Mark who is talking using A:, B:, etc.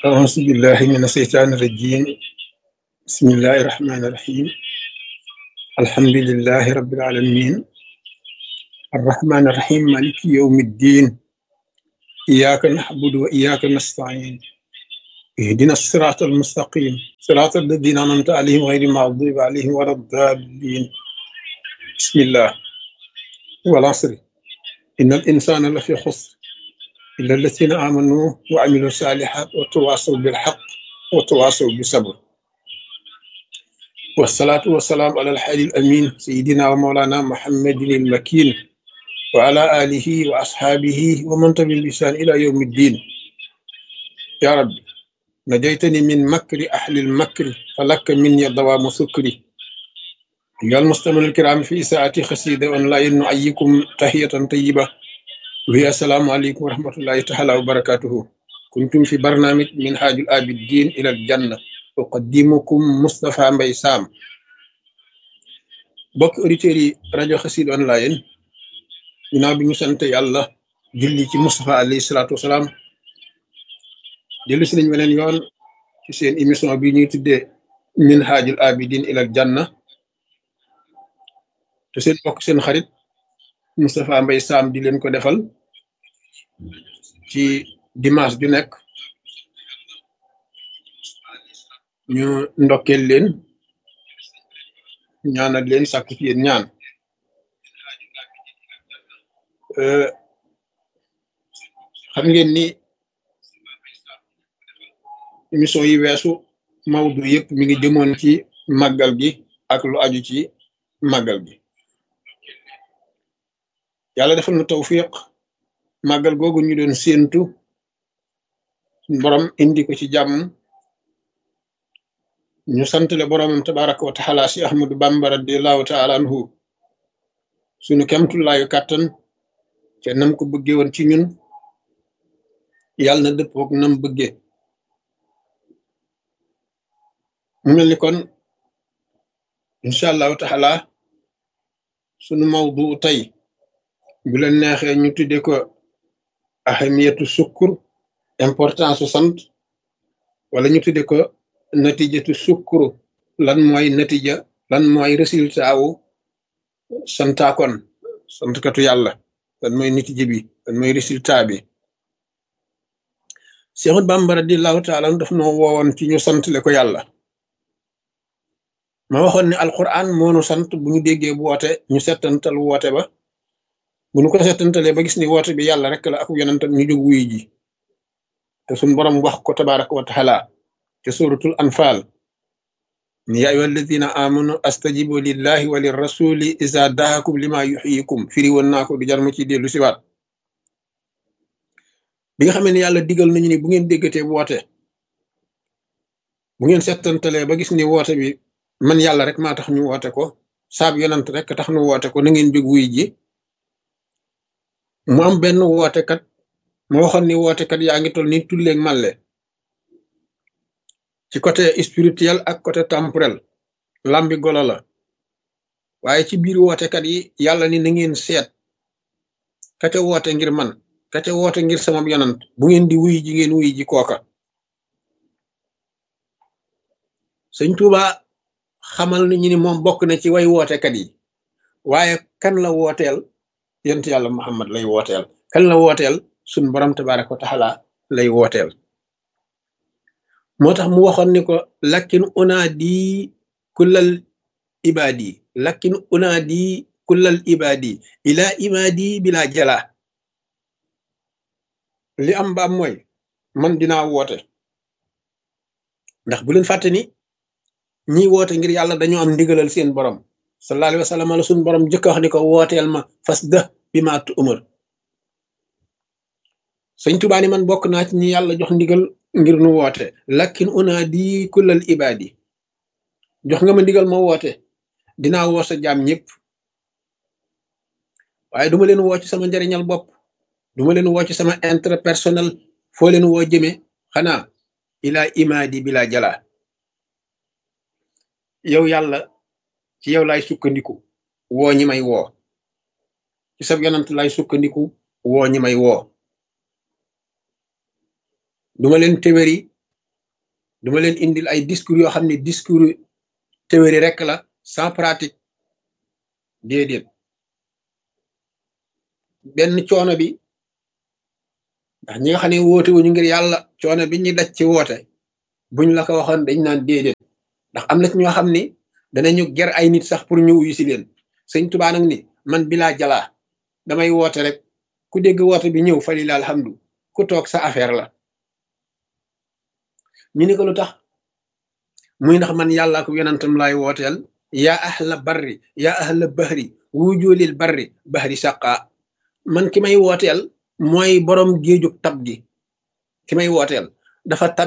A: أعوذ بالله من الشيطان الرجيم بسم الله الرحمن الرحيم الحمد لله رب العالمين الرحمن الرحيم مالك يوم الدين إياك نعبد وإياك نستعين اهدنا الصراط المستقيم صراط الذين أنعمت عليهم غير المغضوب عليهم ولا الضالين بسم الله والعصر إن الإنسان لفي خسر إلا الذين آمنوا وعملوا الصالحات وتواصوا بالحق وتواصوا بالصبر والصلاة والسلام على الحي الأمين سيدنا ومولانا محمد المكين وعلى آله وأصحابه ومن تبع بإحسان إلى يوم الدين يا رب نجيتني من مكر أهل المكر فلك مني دوام سكري أيها المستمعون الكرام في ساعة خسيدة أونلاين نعيكم تحية طيبة وهي السلام عليكم ورحمة الله تعالى وبركاته كنتم في برنامج من حاج الآبدين إلى الجنة أقدمكم مصطفى مبي سام bokk auditeurs yi rajo xasid online ginnaaw bi ñu sant yàlla julli ci Moustapha alayhi salaatu wasalaam dellu si nañ weneen yoon ci seen émission bi ñuy tuddee min haajul abidin ilal janna te seen bokk seen xarit Moustapha Mbaye Sam di leen ko defal ci dimanche ju nekk ñu ndokkeel leen ñaanal leen sàkku ci yéen ñaan xam ngeen ni émission yi weesu mawdu yëpp mi ngi jëmoon ci màggal gi ak lu aju ci màggal gi yàlla defal na tawfiq màggal googu ñu doon séentu borom indi ko ci jàmm ñu santale boromam tabaraka wa taala si ahmadu bamba radiallahu taala anhu sunu kemtullaayu kàttan te nam ko bëgge woon ci ñun yàlla na dëppook nam bëgge mu mel ni kon incha allahu taala sunu mawdu tey bu leen neexee ñu tudde ko ahamiyatu sukkur importance su sant wala ñu tudde ko natijatu sukkuru lan mooy natija lan mooy résultat wu santaakon santkatu yàlla lan mooy natija bi lan mooy résultat bi Seexul Bamba radiyallahu taala daf noo woowoon ci ñu santle ko yàlla ma waxoon ne alquran moonu sant bu ñu déggee bu woote ñu settantal woote ba bu ñu ko settantalee ba gis ni woote bi yàlla rek la ak yonentam ñu jóg wuyu ji te suñ borom wax ko tabaraka wa taala te suratul anfal ni yaa ayyuha alladina amanu astajibu lillahi wa lirrasuli iza daakum lima yuxyikum firi woon naa ko du jar ma ci dellu siwaat bi nga xamee ne yàlla digal nañu ni bu ngeen déggatee woote bu ngeen settantalee ba gis ni woote bi man yàlla rek maa tax ñu woote ko saab yonant rek tax ñu woote ko na ngeen jóg wuy ji mu am benn wootekat ma waxoon ni wootekat yaa ngi toll ni tulleeg màlle ci côté spirituel ak côté temporel lambi golo la waaye ci biir wootekat yi yàlla ni na ngeen seet kate woote ngir man kate woote ngir sama yonant bu ngeen di wuy ji ngeen wuy ji kooka sëñ Tuuba xamal nañu ni moom bokk na ci way wootekat yi waaye kan la wooteel yent yàlla Muhammad lay wooteel kan la wooteel suñ borom tabaraka wa taala lay wooteel moo tax mu waxoon ni ko lakkin unaadi kullal ibaadi lakkin unaadi kullal ibaadi ila imaadi bila jala li am ba am mooy man dinaa woote ndax bu leen fàtte ni ñi woote ngir yàlla dañoo am ndigalal seen borom sallallahu alayhi wa sallam la suñ borom jëkk wax ni ko wooteel ma fas dë bi ma tu umar sëñ Tuubaa ni man bokk naa ci ñi yàlla jox ndigal ngir nu woote lakkin unaadi kullal ibaadi jox nga ma ndigal ma woote dinaa woo sa jaam ñëpp waaye duma leen woo ci sama njariñal bopp duma leen woo ci sama intérêt personnel foo leen woo jëme xanaa ilaa imaadi bila jala yow yàlla ci yow laay sukkandiku woo ñi may woo ci sab yonant laay sukkandiku woo ñi may woo duma leen téwéri duma leen indil ay discours yoo xam ne discours théorie rek la sans pratique déedéet benn coono bi ndax ñi nga xam ne woote wuñu ngir yàlla coono bi ñuy daj ci woote buñ la ko waxoon dañ naan déedéet ndax am na ci ñoo xam ni danañu ger ay nit sax pour ñu wuyu si leen sëñ Tuubaa nag ni man bilaa jalaa damay woote rek ku dégg woote bi ñëw falila alhamdu ku toog sa affaire la ñu ni ko lu tax muy ndax man yàllaa ko yonantam laay wooteel yaa ahla barri yaa ahla bahri wujoolil barri bahri saqa man ki may wooteel mooy borom géejug tab gi ki may wooteel dafa tab